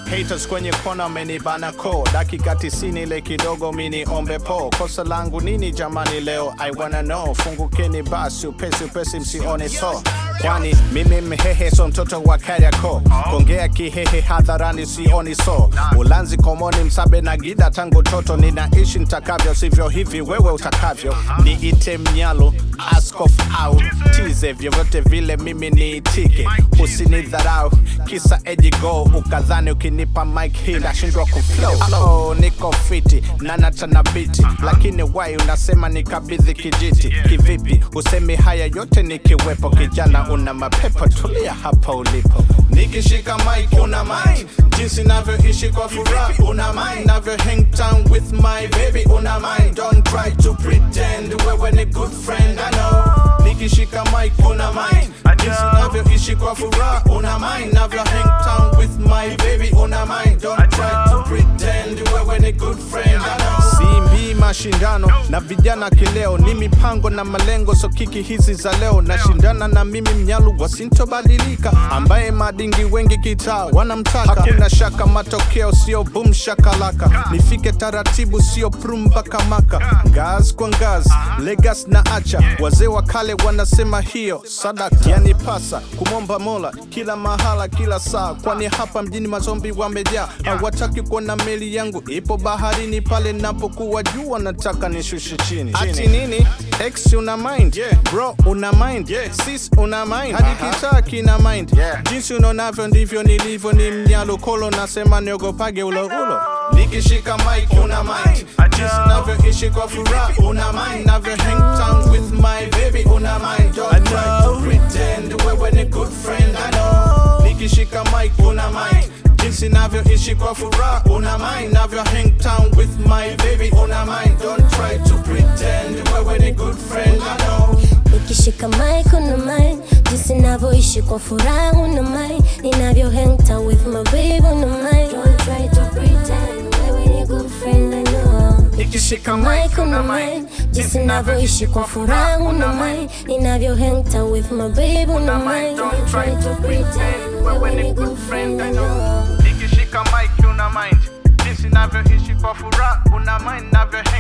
haters kwenye kona amenibana ko dakika tisini ile kidogo mini ombe po kosa langu nini jamani leo i wanna know fungukeni basi upesi upesi msione so kwani mimi mhehe so mtoto wa kariako kongea kihehe hadharani sioni so ulanzi komoni msabe na gida tangu toto ninaishi ntakavyo sivyo hivi wewe utakavyo niite mnyalo askof au tize vyovyote vile mimi niitike usinidharau kisa ejigo ukadhani ukinipa mike hii ndashindwa kuflow oh, niko fiti na natanabiti lakini wai unasema nikabidhi kijiti kivipi usemi haya yote nikiwepo kijana una mapepo tulia hapa ulipo nikishika mike una mind jinsi navyoishi kwa furaha una mind navyo hang town with my baby una mind don't try to pretend wewe ni good friend I know nikishika mike una mind jinsi navyoishi kwa furaha una mind navyo hang town with my baby una mind don't try to pretend wewe ni good friend I know simbii mashindano na vijana kileo ni mipango na malengo so kiki hizi za leo nashindana na mimi mnyalu wasintobadilika ambaye madingi wengi kitaa wanamtaka hakuna shaka matokeo sio bum shakalaka nifike taratibu sio prumbaka maka ngaz kwa ngaz legas na acha wazee wa kale wanasema hiyo sadaka yani pasa kumomba mola kila mahala kila saa kwani hapa mjini mazombi wamejaa hawataki kuona meli yangu ipo baharini pale napokuwa juu wanataka nishushe chini ati nini x una mind bro una mind sis una mind hadi kitaa kina mind jinsi unaonavyo ndivyo nilivyo ni mnyalo kolo nasema niogopage ulo ulo nikishika mike una mind jinsi navyoishi kwa furaha una mind navyo hang town with my baby una mind don't try to pretend wewe ni good friend I know nikishika mike una mind jinsi navyoishi kwa furaha una mind navyo hang town with my baby una mind don't try to pretend wewe ni good friend I know nikishika mic una mind jinsi navyoishi kwa furaha una mind ninavyo hang town with my baby una mind don't try to pretend wewe ni good friend I know nikishika mic una mind jinsi navyoishi kwa furaha una mind ninavyo hang town with my baby una mind don't try to pretend wewe ni good friend I know nikishika mike una mind jinsi navyoishi kwa furaha una mind navyo hang